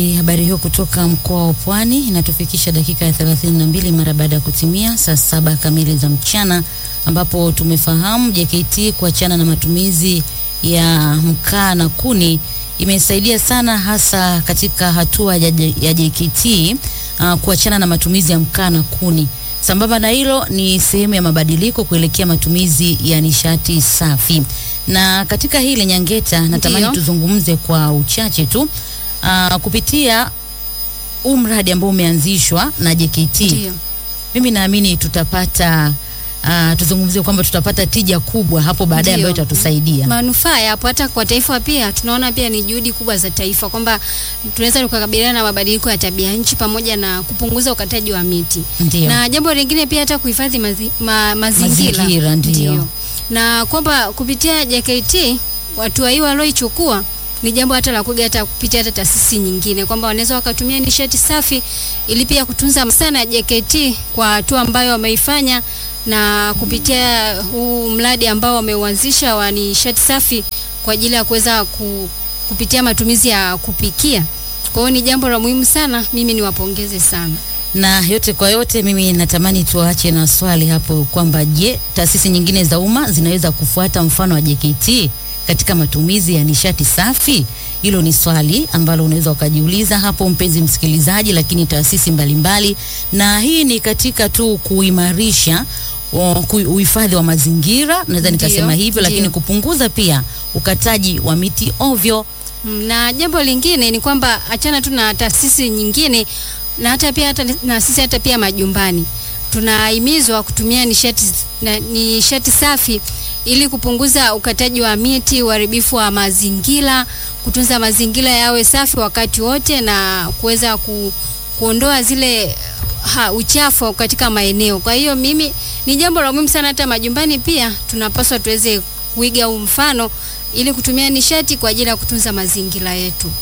Habari hiyo kutoka mkoa wa Pwani inatufikisha dakika ya 32 mara baada ya kutimia saa saba kamili za mchana, ambapo tumefahamu JKT kuachana na matumizi ya mkaa na kuni imesaidia sana, hasa katika hatua ya, ya JKT uh, kuachana na matumizi ya mkaa na kuni. Sambamba na hilo ni sehemu ya mabadiliko kuelekea matumizi ya nishati safi. Na katika hili Nyangeta, natamani Ndiyo. tuzungumze kwa uchache tu uh, kupitia huu mradi ambao umeanzishwa na JKT. Ndio. Mimi naamini tutapata uh, tuzungumzie kwamba tutapata tija kubwa hapo baadaye Ndio. ambayo itatusaidia. manufaa yapo hata kwa taifa pia. Tunaona pia ni juhudi kubwa za taifa kwamba tunaweza tukakabiliana na mabadiliko ya tabia nchi pamoja na kupunguza ukataji wa miti, Ndio. na jambo lingine pia hata kuhifadhi mazi, ma, mazingira, Mazingira, ndio. na kwamba kupitia JKT hatua hii walioichukua ni jambo hata la kuiga hata kupitia hata taasisi nyingine kwamba wanaweza wakatumia nishati safi ili pia kutunza sana JKT kwa hatua ambayo wameifanya na kupitia huu mradi ambao wameuanzisha wa nishati safi kwa ajili ya kuweza ku, kupitia matumizi ya kupikia. Kwa hiyo ni jambo la muhimu sana, mimi niwapongeze sana. na yote kwa yote, mimi natamani tuache na swali hapo kwamba je, taasisi nyingine za umma zinaweza kufuata mfano wa JKT katika matumizi ya nishati safi? Hilo ni swali ambalo unaweza ukajiuliza hapo, mpenzi msikilizaji, lakini taasisi mbalimbali, na hii ni katika tu kuimarisha o, ku- uhifadhi wa mazingira, naweza Ndio, nikasema hivyo, lakini ndio. kupunguza pia ukataji wa miti ovyo. Mm, na jambo lingine ni kwamba achana tu na taasisi nyingine na hata pia hata na sisi hata pia majumbani tunahimizwa kutumia nishati na nishati safi ili kupunguza ukataji wa miti, uharibifu wa mazingira, kutunza mazingira yawe safi wakati wote na kuweza ku, kuondoa zile ha, uchafu katika maeneo. Kwa hiyo mimi ni jambo la muhimu sana, hata majumbani pia tunapaswa tuweze kuiga huu mfano ili kutumia nishati kwa ajili ya kutunza mazingira yetu.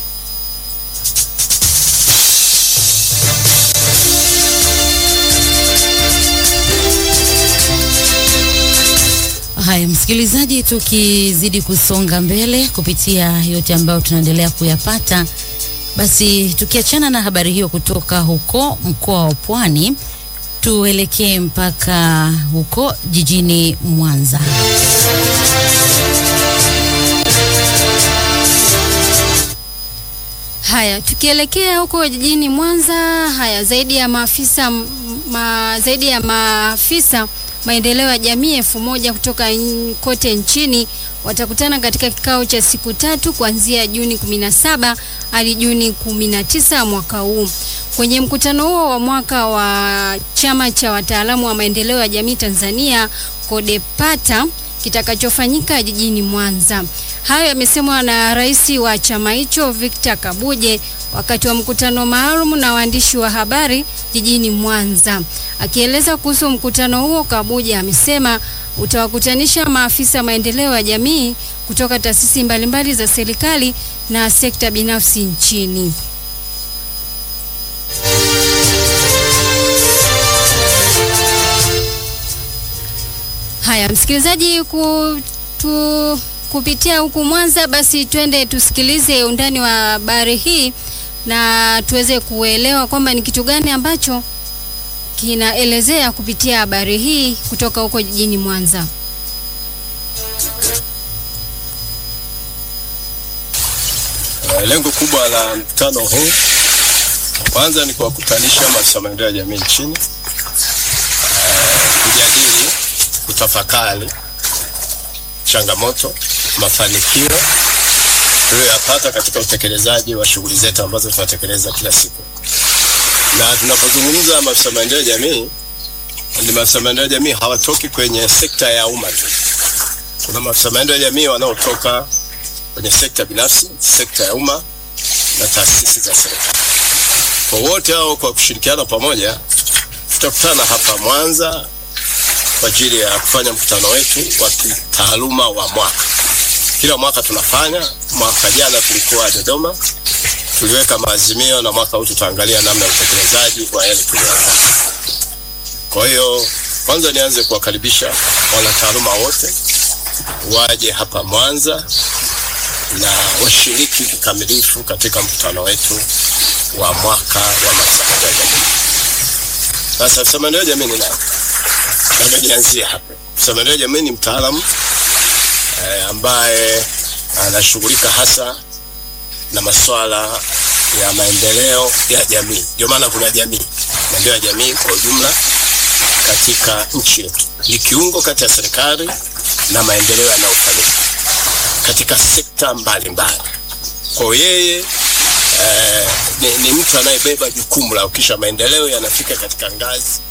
Haya, msikilizaji, tukizidi kusonga mbele kupitia yote ambayo tunaendelea kuyapata, basi tukiachana na habari hiyo kutoka huko mkoa wa Pwani, tuelekee mpaka huko jijini Mwanza. Haya, tukielekea huko jijini Mwanza, haya zaidi ya maafisa m- ma, zaidi ya maafisa maendeleo ya jamii elfu moja kutoka n- kote nchini watakutana katika kikao cha siku tatu kuanzia Juni 17 hadi Juni 19 mwaka huu. Kwenye mkutano huo wa mwaka wa chama cha wataalamu wa maendeleo ya jamii Tanzania CODEPATA kitakachofanyika jijini Mwanza. Hayo yamesemwa na rais wa chama hicho Victor Kabuje wakati wa mkutano maalum na waandishi wa habari jijini Mwanza. Akieleza kuhusu mkutano huo, Kabuje amesema utawakutanisha maafisa maendeleo ya jamii kutoka taasisi mbalimbali za serikali na sekta binafsi nchini. Haya, msikilizaji, ku, tu, kupitia huku Mwanza, basi twende tusikilize undani wa habari hii na tuweze kuelewa kwamba ni kitu gani ambacho kinaelezea kupitia habari hii kutoka huko jijini Mwanza. Eh, Lengo kubwa la mkutano huu kwanza ni kuwakutanisha maafisa maendeleo ya jamii nchini, eh, kujadili, kutafakari changamoto, mafanikio tuliyoyapata katika utekelezaji wa shughuli zetu ambazo tunatekeleza kila siku. Na tunapozungumza maafisa maendeleo ya jamii, ni maafisa maendeleo ya jamii hawatoki kwenye sekta ya umma tu. Kuna maafisa maendeleo ya jamii wanaotoka kwenye sekta binafsi, sekta ya umma na taasisi za serikali. Kwa wote hao, kwa kushirikiana pamoja, tutakutana hapa Mwanza kwa ajili ya kufanya mkutano wetu wa kitaaluma wa mwaka. Kila mwaka tunafanya. Mwaka jana tulikuwa Dodoma, tuliweka maazimio, na mwaka huu tutaangalia namna ya utekelezaji wa yale tuliyofanya. Kwa hiyo, kwanza nianze kuwakaribisha wanataaluma wote waje hapa Mwanza na washiriki kikamilifu katika mkutano wetu wa mwaka wa maafisa maendeleo ya jamii. Sasa afisa maendeleo ya jamii ni nani? Labda nianzie hapo. Afisa maendeleo ya jamii ni mtaalamu eh, ambaye anashughulika hasa na masuala ya maendeleo ya jamii. Ndio maana kuna jamii, maendeleo ya jamii kwa ujumla katika nchi yetu ni kiungo kati ya serikali na maendeleo yanayofanyika katika sekta mbalimbali. Kwa hiyo yeye eh, ni, ni mtu anayebeba jukumu la ukisha maendeleo yanafika katika ngazi